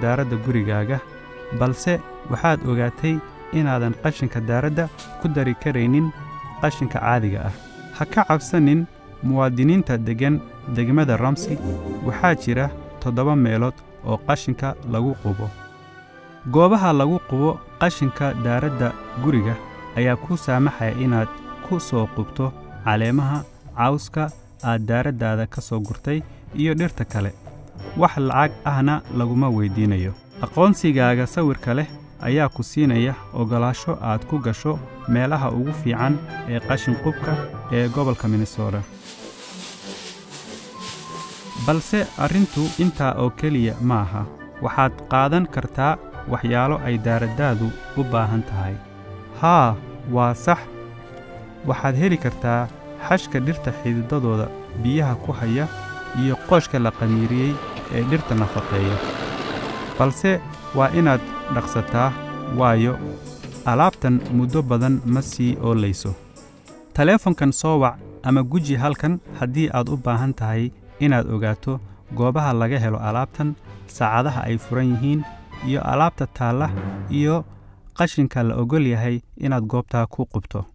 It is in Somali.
daaradda gurigaaga balse waxaad ogaatay inaadan qashinka daaradda ku dari karaynin qashinka caadiga ah ha ka cabsanin muwaadiniinta deggan degmada ramsi waxaa jira toddoba meelood oo qashinka lagu qubo goobaha lagu qubo qashinka daaradda guriga ayaa kuu saamaxaya inaad ku soo qubto caleemaha cawska aad daaraddaada ka soo gurtay iyo dhirta kale wax lacag ahna laguma weyddiinayo aqoonsigaaga sawirka leh ayaa ku siinaya oggolaasho aad ku gasho meelaha ugu fiican ee qashin qubka ee gobolka minnesota balse arrintu intaa oo keliya ma aha waxaad qaadan kartaa waxyaalo ay daaraddaadu u baahan tahay haa waa sax waxaad heli kartaa xashka dhirta xididadooda biyaha ku haya iyo qooshka la qamiiriyey ee dhirta nafaqeeya balse waa inaad dhaqsataa waayo alaabtan muddo badan ma sii oolayso taleefankan soo wac ama guji halkan haddii aad u baahan tahay inaad ogaato goobaha laga helo alaabtan saacadaha ay furan yihiin iyo alaabta taalla iyo qashinka la ogol yahay inaad goobtaa ku qubto